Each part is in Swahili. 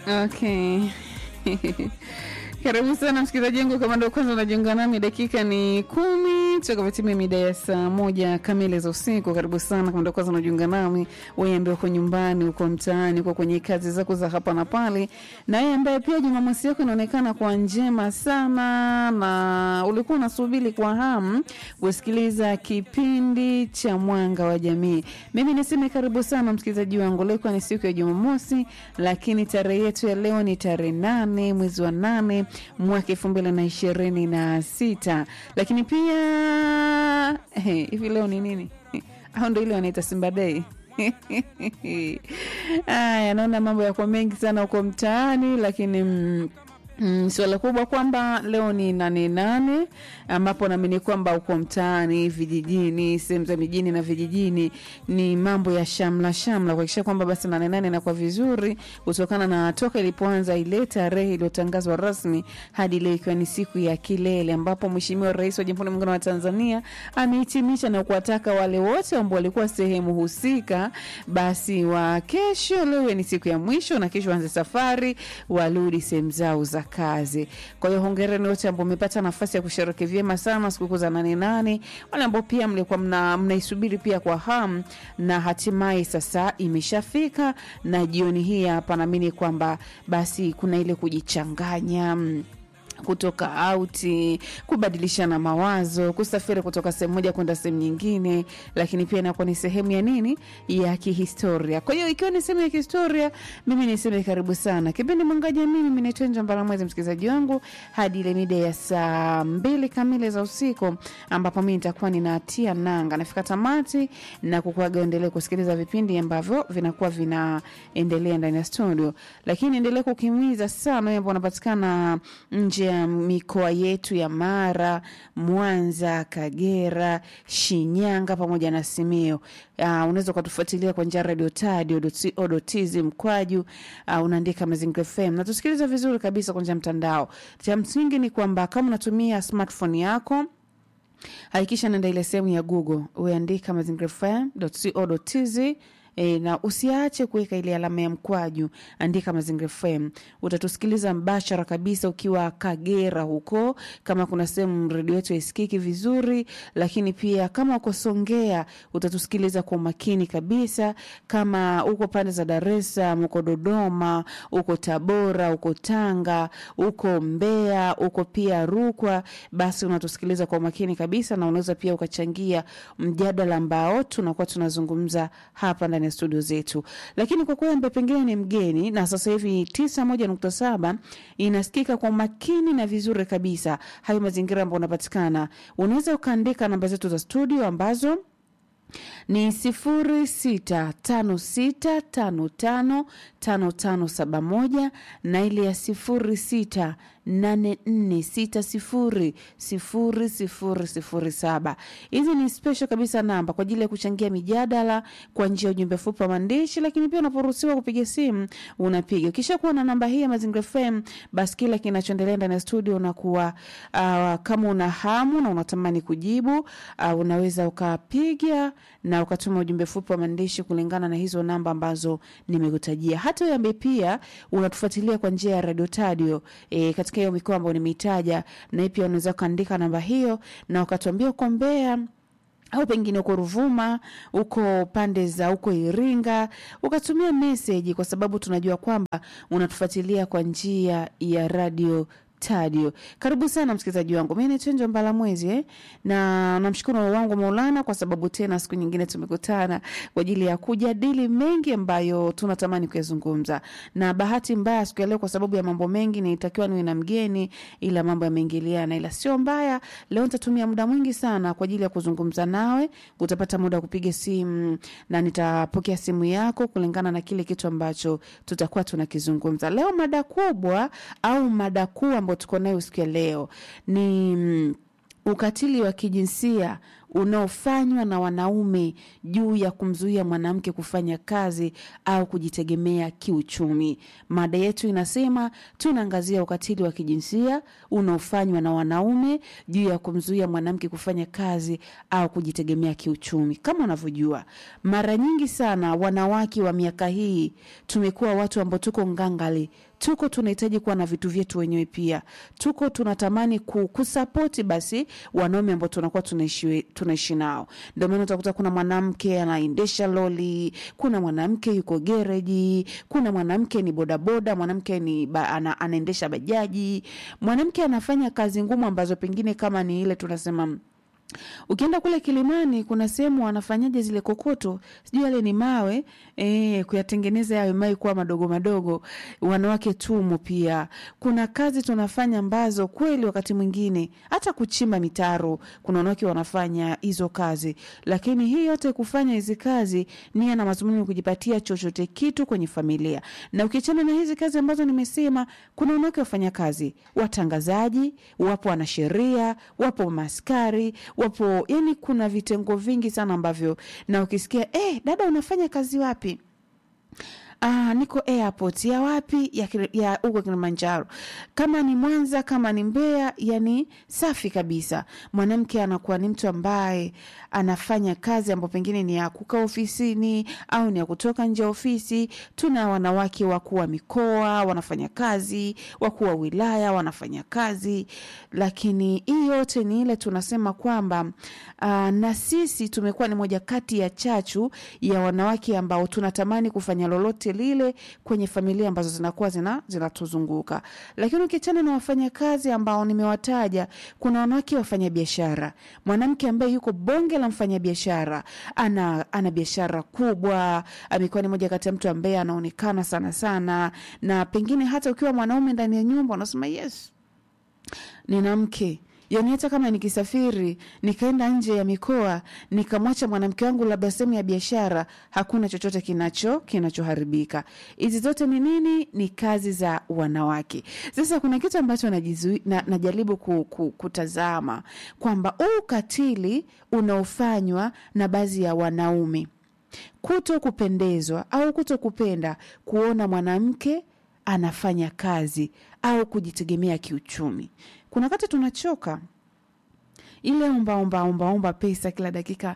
Okay. Karibu sana msikilizaji wangu, kama ndo kwanza unajiunga nami, dakika ni kumi tutakapotimia mida ya saa moja kamili za usiku. Karibu sana kama ndo kwanza unajiunga nami, wewe ambaye uko nyumbani, uko mtaani, uko kwenye kazi zako za hapa na pale, na wewe ambaye pia Jumamosi yako inaonekana kwa njema sana, na ulikuwa unasubiri kwa hamu kusikiliza kipindi cha Mwanga wa Jamii. Mimi niseme karibu sana msikilizaji wangu, leo ikiwa ni siku ya Jumamosi, lakini tarehe yetu ya leo ni tarehe nane mwezi wa nane mwaka elfu mbili na ishirini na sita lakini pia eh, hivi leo ni nini au ndo ile wanaita Simba Day Aya, naona mambo yako mengi sana huko mtaani, lakini mm, Mm, suala kubwa kwamba leo ni nane nane ambapo naamini kwamba uko mtaani, vijijini, sehemu za mijini na vijijini ni mambo ya shamla shamla kuhakikisha kwamba basi nane nane inakuwa vizuri, kutokana na toka ilipoanza ile tarehe iliyotangazwa rasmi hadi leo ikiwa ni siku ya kilele, ambapo Mheshimiwa Rais wa Jamhuri ya Muungano wa Tanzania amehitimisha na kuwataka wale wote ambao walikuwa sehemu husika, basi wa kesho, leo ni siku ya mwisho na kesho waanze safari, warudi sehemu zao za kazi. Kwa hiyo hongereni wote ambao mmepata nafasi ya kusherehekea vyema sana sikukuu za nane nane, wale ambao pia mlikuwa mna, mnaisubiri pia kwa hamu na hatimaye sasa imeshafika, na jioni hii hapa naamini kwamba basi kuna ile kujichanganya mm, kutoka auti, kubadilishana mawazo, kusafiri kutoka sehemu moja kwenda sehemu nyingine, lakini pia inakuwa ni sehemu ya nini ya kihistoria. Kwa hiyo ikiwa ni sehemu ya kihistoria, mimi niseme karibu sana kipindi Mwanga Jamii. Mimi naitwa Njo Mbalamwezi, msikilizaji wangu hadi ile mida ya saa mbili kamili za usiku, ambapo mimi nitakuwa ninatia nanga, nafika tamati na kukuaga endelee kusikiliza vipindi ambavyo vinakuwa vinaendelea ndani ya studio, lakini endelee kukimiza sana wewe ambao unapatikana nje ya mikoa yetu ya Mara, Mwanza, Kagera, Shinyanga pamoja na Simiyu. Uh, unaweza ukatufuatilia kwa njia ya radio tadio.co.tz mkwaju uh, unaandika Mazingira FM na tusikiliza vizuri kabisa kwa njia ya mtandao. Cha msingi ni kwamba kama unatumia smartphone yako hakikisha naenda ile sehemu ya Google uandika mazingirafm.co.tz E, na usiache kuweka ile alama ya mkwaju, andika Mazingira FM. Utatusikiliza mbashara kabisa ukiwa Kagera huko, kama kuna sehemu redio yetu isikiki vizuri, lakini pia kama uko Songea utatusikiliza kwa umakini kabisa. Kama uko pande za Dar es Salaam, uko Dodoma, uko Tabora, uko Tanga, uko Mbeya, uko pia Rukwa, basi unatusikiliza kwa umakini kabisa, na unaweza pia ukachangia mjadala ambao tunakuwa tunazungumza hapa ndani ya studio zetu. Lakini kwa kweli ambaye pengine ni mgeni na sasa hivi tisa moja nukta saba inasikika kwa makini na vizuri kabisa, hayo mazingira ambayo unapatikana, unaweza ukaandika namba zetu za studio ambazo ni sifuri sita tano sita tano tano tano tano saba moja na ile ya sifuri sita nane nne sita sifuri sifuri sifuri sifuri saba. Hizi ni special kabisa namba kwa ajili ya kuchangia mijadala kwa njia ya ujumbe fupi wa maandishi, lakini pia unaporuhusiwa kupiga simu unapiga. Ukisha kuwa na namba hii ya Mazingira FM, basi kila kinachoendelea ndani ya studio unakuwa uh, kama una hamu na unatamani kujibu uh, unaweza ukapiga na ukatuma ujumbe fupi wa maandishi kulingana na hizo namba ambazo nimekutajia. Hata wewe ambaye pia unatufuatilia kwa njia ya Radio Tadio e, katika hiyo mikoa ambayo nimeitaja, na pia unaweza kuandika namba hiyo na ukatuambia uko Mbeya au pengine uko Ruvuma, uko pande za uko Iringa, ukatumia meseji, kwa sababu tunajua kwamba unatufuatilia kwa njia ya radio Tadio. Karibu sana msikilizaji wangu, mi naitwa Njo Mbala Mwezi eh? na namshukuru wangu Maulana kwa sababu tena siku nyingine tumekutana kwa ajili ya kujadili mengi ambayo tunatamani kuyazungumza, na bahati mbaya siku ya leo kwa sababu ya mambo mengi nilitakiwa niwe na mgeni, ila mambo yameingiliana, ila sio mbaya. Leo nitatumia muda mwingi sana kwa ajili ya kuzungumza nawe. Utapata muda wa kupiga simu na nitapokea simu yako kulingana na kile kitu ambacho tutakuwa tunakizungumza leo. Mada kubwa au mada kuu ambayo tuko nayo siku ya leo ni mm, ukatili wa kijinsia unaofanywa na wanaume juu ya kumzuia mwanamke kufanya kazi au kujitegemea kiuchumi. Mada yetu inasema tunaangazia ukatili wa kijinsia unaofanywa na wanaume juu ya kumzuia mwanamke kufanya kazi au kujitegemea kiuchumi. Kama unavyojua, mara nyingi sana wanawake wa miaka hii tumekuwa watu ambao tuko ngangali tuko tunahitaji kuwa na vitu vyetu wenyewe pia tuko tunatamani ku, kusapoti basi wanaume ambao tunakuwa tunaishi tunaishi nao ndio maana utakuta kuna mwanamke anaendesha loli kuna mwanamke yuko gereji kuna mwanamke ni bodaboda mwanamke ni ba, ana, anaendesha bajaji mwanamke anafanya kazi ngumu ambazo pengine kama ni ile tunasema ukienda kule kilimani kuna sehemu wanafanyaje zile kokoto sijui yale ni mawe e, kuyatengeneza yawe mawe kuwa madogo madogo wanawake tumo pia kuna kazi tunafanya ambazo kweli wakati mwingine hata kuchimba mitaro kuna wanawake wanafanya hizo kazi lakini hii yote kufanya hizi kazi nia na mazumuni ni kujipatia chochote kitu kwenye familia na ukiachana na hizi kazi ambazo nimesema kuna wanawake wafanya kazi watangazaji wapo wanasheria wapo maskari wapo yani kuna vitengo vingi sana ambavyo na ukisikia eh, dada unafanya kazi wapi Ah, niko airport ya wapi ya Kili- ya huko Kilimanjaro. Kama ni Mwanza, kama ni Mbeya, yani safi kabisa. Mwanamke anakuwa ni mtu ambaye anafanya kazi ambayo pengine ni ya kukaa ofisini au ni ya kutoka nje ya ofisi. Tuna wanawake wakuu wa mikoa wanafanya kazi, wakuu wa wilaya wanafanya kazi, lakini hii yote ni ile tunasema kwamba uh, na sisi tumekuwa ni moja kati ya chachu ya wanawake ambao tunatamani kufanya lolote lile kwenye familia ambazo zinakuwa zina zinatuzunguka. Lakini ukiachana na wafanyakazi ambao nimewataja, kuna wanawake wafanya biashara. Mwanamke ambaye yuko bonge la mfanyabiashara, ana ana biashara kubwa, amekuwa ni moja kati ya mtu ambaye anaonekana sana sana, na pengine hata ukiwa mwanaume ndani ya nyumba unasema yes, nina mke yaani hata kama nikisafiri nikaenda nje ya mikoa nikamwacha mwanamke wangu labda sehemu ya biashara hakuna chochote kinacho kinachoharibika hizi zote ni nini ni kazi za wanawake sasa kuna kitu ambacho najizui, na, najaribu ku, ku, kutazama kwamba huu ukatili unaofanywa na baadhi ya wanaume kuto kupendezwa au kuto kupenda kuona mwanamke anafanya kazi au kujitegemea kiuchumi kuna wakati tunachoka ile omba omba omba omba pesa kila dakika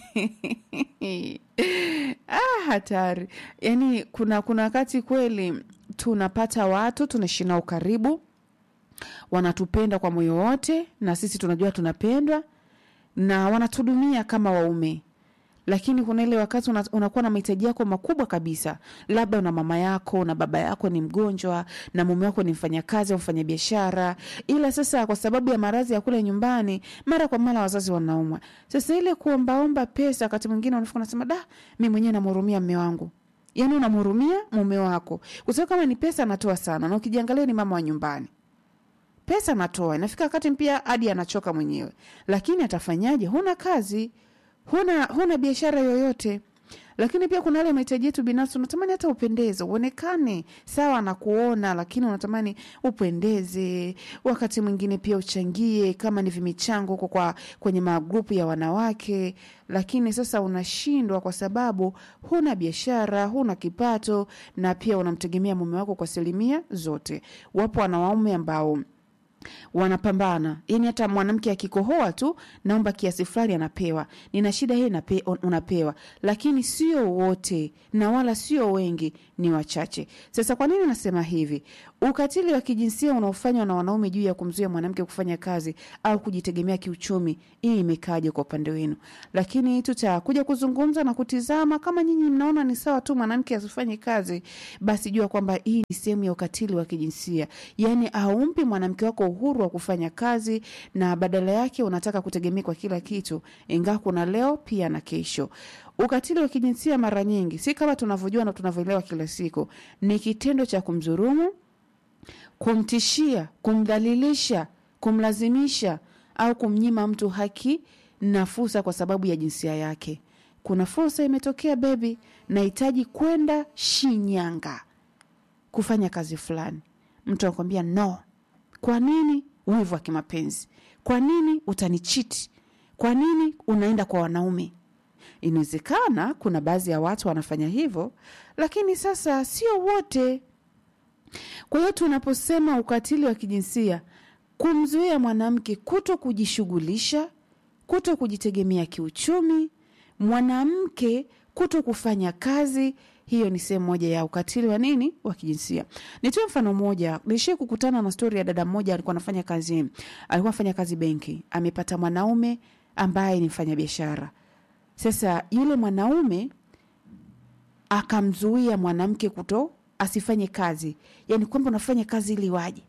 ah, hatari yaani kuna kuna wakati kweli tunapata watu tunaishi nao karibu wanatupenda kwa moyo wote na sisi tunajua tunapendwa na wanatudumia kama waume lakini kuna ile wakati una, unakuwa na mahitaji yako makubwa kabisa labda una mama yako na baba yako ni mgonjwa na mume wako ni mfanyakazi au mfanyabiashara ila sasa kwa sababu ya maradhi ya kule nyumbani mara kwa mara wazazi wanaumwa sasa ile kuombaomba pesa wakati mwingine unafika unasema da mi mwenyewe namhurumia mme wangu yaani unamhurumia mume wako kwa sababu kama ni pesa anatoa sana na ukijiangalia ni mama wa nyumbani pesa anatoa inafika wakati pia hadi anachoka mwenyewe lakini atafanyaje huna kazi huna huna biashara yoyote lakini pia kuna yale mahitaji yetu binafsi unatamani hata upendeze uonekane sawa na kuona lakini unatamani upendeze wakati mwingine pia uchangie kama ni vimichango huko kwa kwenye magrupu ya wanawake lakini sasa unashindwa kwa sababu huna biashara huna kipato na pia unamtegemea mume wako kwa asilimia zote wapo wanawaume ambao wanapambana yani hata mwanamke akikohoa tu naomba kiasi fulani anapewa nina shida hii nape, unapewa lakini sio wote na wala sio wengi ni wachache sasa kwa nini nasema hivi ukatili wa kijinsia unaofanywa na wanaume juu ya kumzuia mwanamke kufanya kazi au kujitegemea kiuchumi hii imekaje kwa upande wenu lakini tutakuja kuzungumza na kutizama kama nyinyi mnaona ni sawa tu mwanamke asifanye kazi basi jua kwamba hii ni sehemu ya ukatili wa kijinsia yaani haumpi mwanamke wako uhuru wa kufanya kazi na badala yake unataka kutegemea kwa kila kitu ingawa kuna leo pia na kesho ukatili wa kijinsia mara nyingi si kama tunavyojua na tunavyoelewa kila siku ni kitendo cha kumdhurumu kumtishia kumdhalilisha kumlazimisha au kumnyima mtu haki na fursa kwa sababu ya jinsia yake kuna fursa imetokea bebi nahitaji kwenda shinyanga kufanya kazi fulani mtu anakwambia no kwa nini wivu wa kimapenzi kwa nini utanichiti kwa nini unaenda kwa wanaume inawezekana kuna baadhi ya watu wanafanya hivyo lakini sasa sio wote kwa hiyo tunaposema ukatili wa kijinsia kumzuia mwanamke kuto kujishughulisha kuto kujitegemea kiuchumi mwanamke kuto kufanya kazi hiyo ni sehemu moja ya ukatili wa nini wa kijinsia nitoe mfano mmoja nilishie kukutana na stori ya dada mmoja alikuwa anafanya kazi alikuwa anafanya kazi benki amepata mwanaume ambaye ni mfanya biashara sasa yule mwanaume akamzuia mwanamke kuto asifanye kazi yaani kwamba unafanya kazi ili waje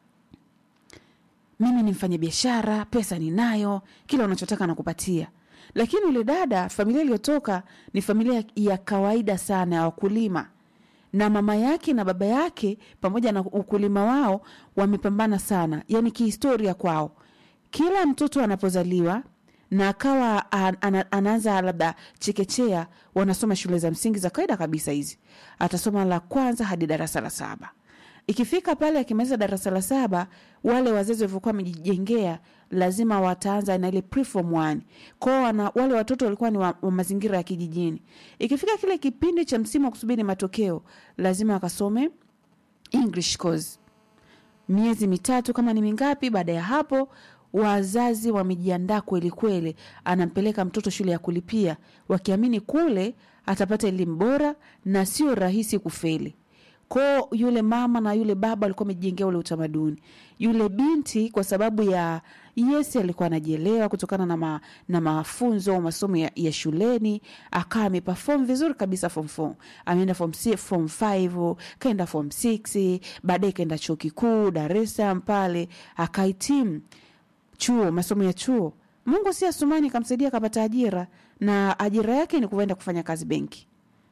mimi ni mfanya biashara pesa ninayo kila unachotaka nakupatia lakini yule dada familia iliyotoka ni familia ya kawaida sana ya wakulima na mama yake na baba yake pamoja na ukulima wao wamepambana sana yani kihistoria kwao kila mtoto anapozaliwa na akawa an, an, anaanza labda chekechea wanasoma shule za msingi za kawaida kabisa hizi atasoma la kwanza hadi darasa la saba ikifika pale akimaliza darasa la saba wale wazazi walivyokuwa wamejijengea lazima wataanza na ile preform one kwao wana, wale watoto walikuwa ni wa, wa mazingira ya kijijini ikifika kile kipindi cha msimu wa kusubiri matokeo lazima wakasome english course miezi mitatu kama ni mingapi baada ya hapo wazazi wamejiandaa kweli kweli anampeleka mtoto shule ya kulipia wakiamini kule atapata elimu bora na sio rahisi kufeli ko yule mama na yule baba alikuwa amejijengea ule utamaduni yule binti kwa sababu ya yes alikuwa anajielewa kutokana na, ma, na mafunzo masomo ya, ya shuleni akawa amepafom vizuri kabisa form four ameenda form, si- form five kaenda form six baadaye kaenda chuo kikuu dar es salaam pale akahitimu chuo masomo ya chuo mungu si asumani kamsaidia akapata ajira na ajira yake ni kuenda kufanya kazi benki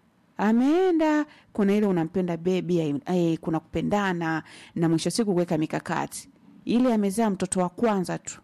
ameenda kuna ile unampenda bebi ai- ai, kuna kupendana na mwisho wa siku kuweka mikakati ile amezaa mtoto wa kwanza tu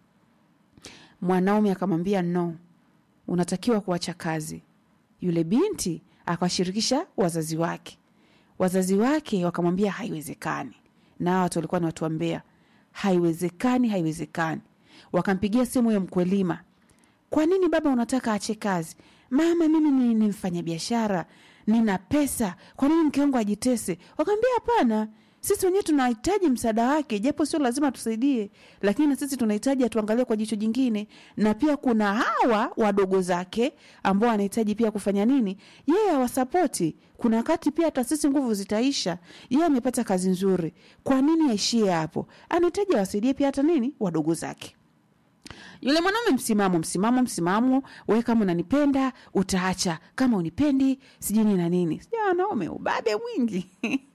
mwanaume akamwambia no unatakiwa kuacha kazi yule binti akawashirikisha wazazi wake wazazi wake wakamwambia haiwezekani na hawa watu walikuwa ni watu wa mbea haiwezekani haiwezekani wakampigia simu huyo mkwelima kwa nini baba unataka ache kazi mama mimi ni, ni mfanya biashara nina pesa kwa nini mke wangu ajitese wakaambia hapana sisi wenyewe tunahitaji msaada wake japo sio lazima tusaidie lakini na sisi tunahitaji atuangalie kwa jicho jingine na pia kuna hawa wadogo zake ambao wanahitaji pia kufanya nini yeye awasapoti kuna wakati pia hata sisi nguvu zitaisha yeye amepata kazi nzuri kwa nini aishie hapo anahitaji awasaidie pia hata nini wadogo zake yule mwanaume msimamo msimamo msimamo we kama unanipenda utaacha kama unipendi sijui nini na nini sija wanaume ubabe mwingi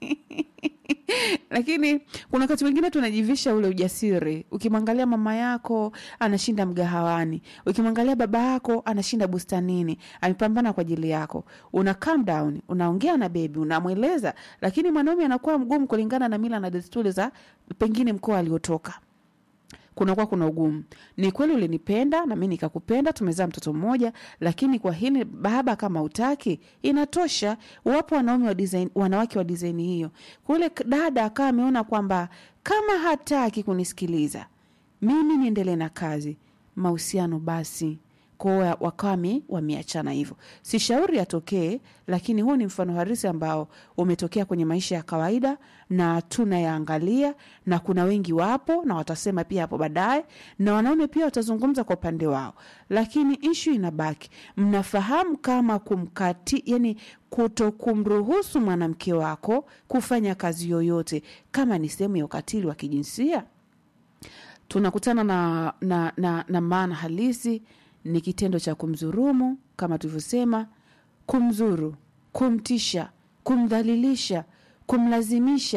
lakini kuna wakati mwingine tunajivisha ule ujasiri ukimwangalia mama yako anashinda mgahawani ukimwangalia baba yako anashinda bustanini amepambana kwa ajili yako una calm down unaongea na bebi unamweleza lakini mwanaume anakuwa mgumu kulingana na mila na desturi za pengine mkoa aliotoka kunakuwa kuna ugumu ni kweli ulinipenda na mi nikakupenda tumezaa mtoto mmoja lakini kwa hili baba kama utaki inatosha wapo wanaume wa design, wanawake wa disaini hiyo kule k- dada akawa ameona kwamba kama hataki kunisikiliza mimi niendelee na kazi mahusiano basi kwao wakame wameachana hivyo si shauri yatokee lakini huu ni mfano harisi ambao umetokea kwenye maisha ya kawaida na tunayaangalia na kuna wengi wapo na watasema pia hapo baadaye na wanaume pia watazungumza kwa upande wao lakini ishu inabaki mnafahamu kama kumkati yani kuto kumruhusu mwanamke wako kufanya kazi yoyote kama ni sehemu ya ukatili wa kijinsia tunakutana na, na, na, na maana halisi ni kitendo cha kumdhurumu kama tulivyosema kumzuru kumtisha kumdhalilisha kumlazimisha